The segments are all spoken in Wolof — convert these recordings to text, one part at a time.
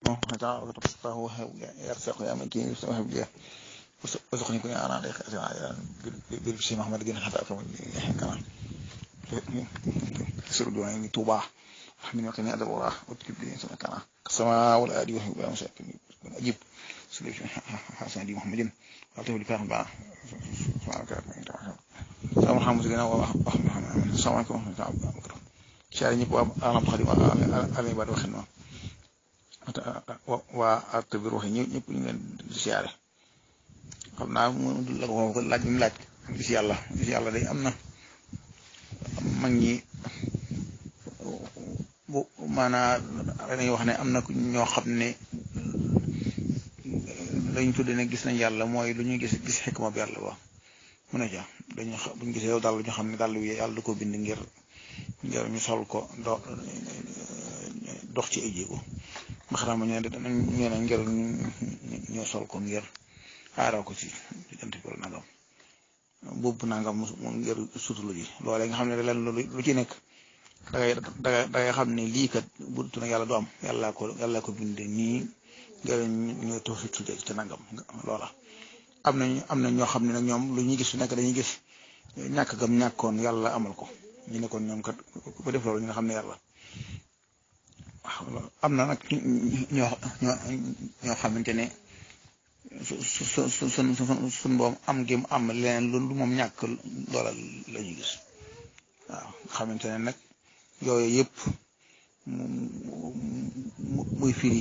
تعالى وتصفه وهب يرزق يا مكين وهب لي وارزقني كن انا عليك بالبشي محمد جن حتى كما كمان سر دعائي توبا رحمني وقني ادب الله وتجيب لي سنة كان السماء والآدي وهب يا مساكن أجيب سليم حسن دي محمد وعطيه لي فاهم بقى سبحانك السلام محمد لنا وأحمد السلام عليكم ورحمة الله وبركاته شاري ñëpp waa alam xadim alay ba waxin noonu waa art bi ruuxi ñëpp ñëpp ñu leen di siyaare xam naa mu la ko laaj bi mu laaj gis yàlla gis yàlla day am na mag ñi bu maanaa dañuy wax ne am na ñoo xam ne lañ tudde ne gis nañ yàlla mooy lu ñuy gis gis xikma bi yàlla ba mu ne ca dañu buñ gisee yow dàll ñu xam ne dàll wi yàlla du ko bind ngir ngir ñu sol ko do dox ci ay jéego maxanaam ñu ne ñu ne ngir ñu sol ko ngir aaroo ko ci diggante bi nangam boobu nangam mu ngir sutulu ji loolee nga xam ne leen lu ci nekk dangay dangay dangay xam ne lii kat bu dul yàlla du am yàllaa ko yàllaa ko binde nii ngir ñu toog si tuddee ci nangam loola. am nañ am na ñoo xam ne nag ñoom lu ñuy gis su nekk dañuy gis ñàkk gam ñàkkoon yàlla amal ko. ñu ne kon ñoom kat ku def loolu ñu nga xam ne yàlla waaw am na nag ñoo ñoo ñoo xamante ne su su su su suñ boom am gi mu am leneen lu moom ñàkk loola la ñuy gis waaw xamante ne nag yooyu yëpp muy firi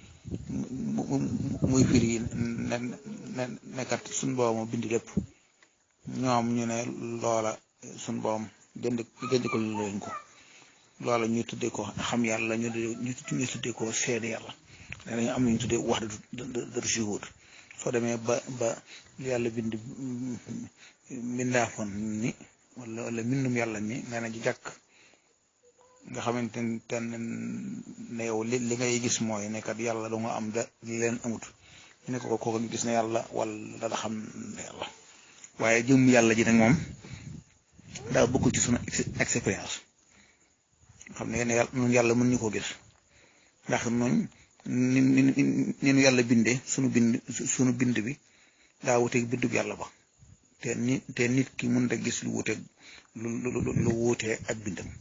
muy firi ne ne nekkat suñ boom bind lépp ñoom ñu ne loola suñ boom gënd gënd ko leen ko loola ñu tuddee ko xam yàlla ñu ñu tuddee ko seede yàlla dañu am ñu tuddee wax dëgg shuhud soo demee ba ba yàlla bind mbindaafoon ni wala wala mbindum yàlla mi nee na ji jàkk nga xamante ne ne yow li li ngay gis mooy ne kat yàlla da nga am da leen amut ñu ne ko kooku gis na yàlla wala da xam ne yàlla waaye jëm yàlla ji nag moom. daa bëgg ci sunu expérience xam ne yéen yàlla ñun yàlla mën ñu koo gis ndax ñun ni ni ni nu yàlla bindee sunu bind sunu bind bi daa wuteeg bindub yàlla ba te ni te nit ki mën a gis lu wuteeg lu lu lu wutee ak bindam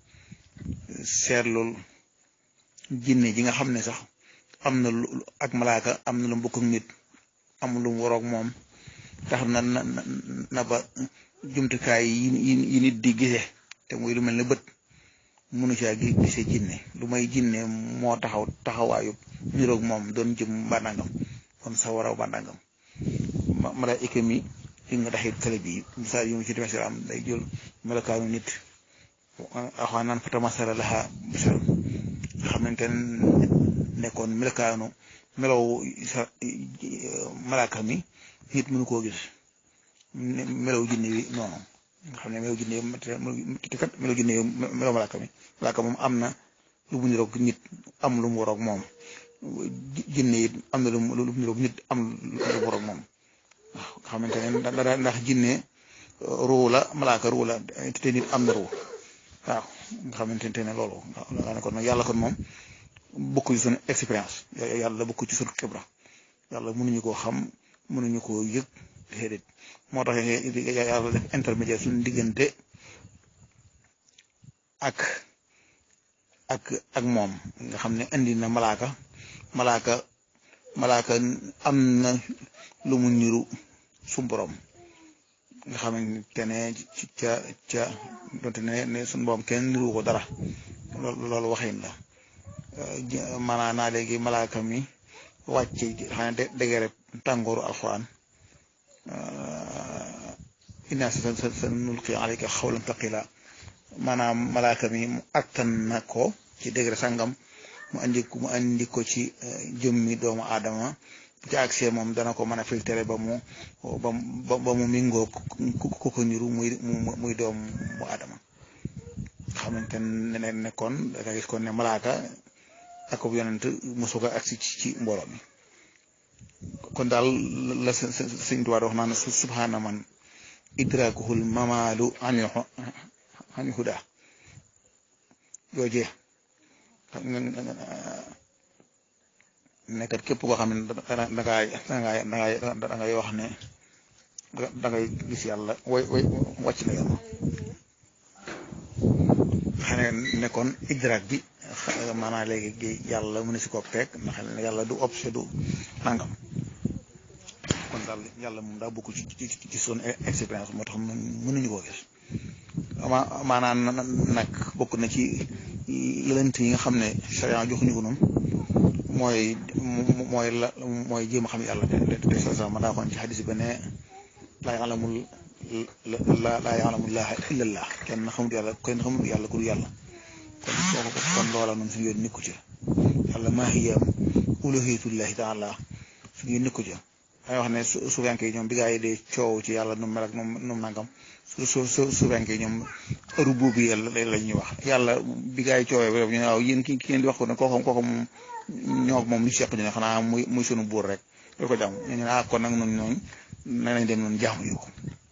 seetlu jinne ji nga xam ne sax am na lu ak malaaka am na lu mbokk ak nit am lu mu waroog moom tax na na na ba. jumtukaay yi yi nit di gise te muy lu mel ne bët mënu caa gise jinne lu may jinne moo taxaw taxawaayu niroog moom doon jëm bandangam kon sa waraw bandangam malaayika mi li nga taxit kale bi misaal yi mu ci demee am day jël melokaanu nit axwaa naan fa tamasala laha basar nga xamante nekkoon melokaanu melow sa malaaka mi nit mënu koo gis melaw jinne wi noonu nga xam ne melaw jinne te kat melaw jinne yow melaw malaaka mi malaaka moom am na lu mu niroog nit am lu mu waroog moom jinne it am na lu mu niroog nit am lu mu waroog moom waaw nga xamante ne dara ndax jinne ruu la malaaka ruu la te nit am na ruu waaw nga xamante ne loolu nga ne kon nag yàlla kon moom bokk ci sunu expérience yàlla bokk ci sunu xibra yàlla mënuñu koo xam mënuñu koo yëg déedéet moo tax yàlla def intermédiaire suñu diggante ak ak ak moom nga xam ne indi na malaaka malaaka malaaka am na lu mu niru su borom nga xamante ne ca ca donte ne ne suñu borom kenn niru ko dara loolu waxin la maanaa naa léegi malaaka mi wàcce xanaa dégg rek tàngooru alxuraan inna sanulqi alayka xawlan taqila maanaam malaaka mi mu attan na ko ci degré sangam mu andi ko mu andi ko ci jëmmi doomu aadama bu ci accès moom dana ko mën a filtré ba mu ba mu mingoo ku ko niru muy muy doomu aadama xamante ne ne kon da nga gis kon ne malaaka ak bu yonent mosu ko agsi ci mbooloo mi kon daal la sëñ Tuubaa wax naan subhaana man idrakuhul mamaalu anil anil huda joojee nekkat képp koo xam ne dangaay dangaay dangaay dangay wax ne dangay gis yàlla way way wàcc na yoon xam ne nekkoon idraak bi maanaam léegi yàlla mu ne si ko peeg ndax yàlla du obse du nangam kon daal yàlla moom daa bokk ci ci ci son expérience moo tax mënuñu koo gis ma maanaam nag bokk na ci lënt yi nga xam ne charia joxuñu ko noonu mooy mooy la mooy jéem a xam yàlla te te sa sa ma daa xoon ci xadis ba ne laa ya'lamul la laa ya'lamullaaha illallah kenn xamul yàlla kenn xamul yàlla ku dul yàlla kon kooku kon loola noonu suñu yoon nikku ci yàlla maa hiya uluhiyatullahi taala suñu yoon nikku ci dangay wax ne su suufenke yi ñoom bi gaa yi dee coow ci yàlla nu mel ak nu mu nangam su su su suufenke yi ñoom heure boobu yàlla la ñuy wax yàlla bi gaa yi coowee ba ñu ne waaw yéen ki ki ngeen di wax ko ne kooku kooku moom ñoo moom li seq ñu ne xanaa muy muy sunu buur rek loolu ko jàmm ñu ne ah kon nag noonu noonu nee nañ dem noonu jaamu yu ko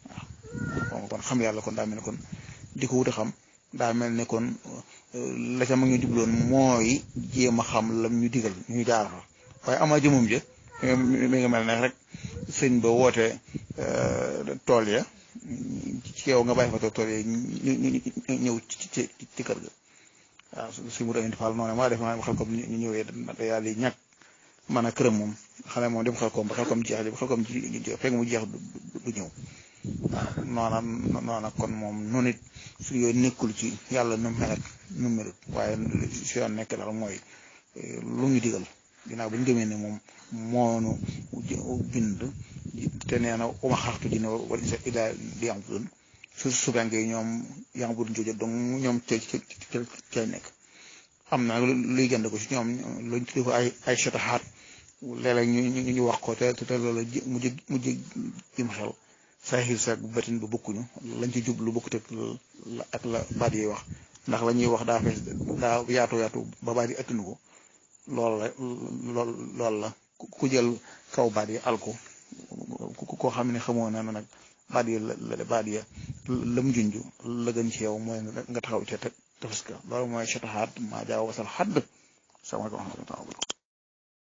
waaw kon xam yàlla kon daa mel ne kon di ko wut a xam daa mel ne kon la ca ma ngi jubloon mooy jéem a xam lam ñu digal ñu jaar fa waaye ama jëmum jë mi nga mel ne rek sëñ ba woote tool ya ci yow nga bàyyi fa tool ya ñu ñëw ci ci ci kër ga waaw su mu doon faal noonu maa def ma xel comme ñu ñëwee da yàlla di ñàkk man a këram moom xale moom dem xel koom ba xel koom jeex ba xel koom fekk mu jeex du ñëw waaw noona noona kon moom noonu it su yooyu nekkul ci yàlla nu mel ak nu melut waaye si yoon nekk daal mooy lu ñu digal ginnaaw bu ñu gëmee ne moom moonu bind te nee na uma xaxtu dina wala isa ila di am dun su subenke yi ñoom yang budun jooju donc ñoom ca ca cay nekk am na luy gënd ko ci ñoom luñ tuddee ko ay ay chataxaat léeg-léeg ñu ñu wax ko te te loolu mu jë mu jë jëm xel saaxiir saak batin ba bokkuñu lañ ci jublu bokkut ak la baat yi wax ndax la ñuy wax daa fees daa yaatu yaatu ba baat yi attunu ko loolu la lool loolu la ku jël kaw baat yi al ko koo xam ne xamoo na nag baat yi la baat ya lam junj la gën ci yow mooy nga taxaw ca te tefes ka loolu mooy chataxaat maa jaaw wasal xadd sama ko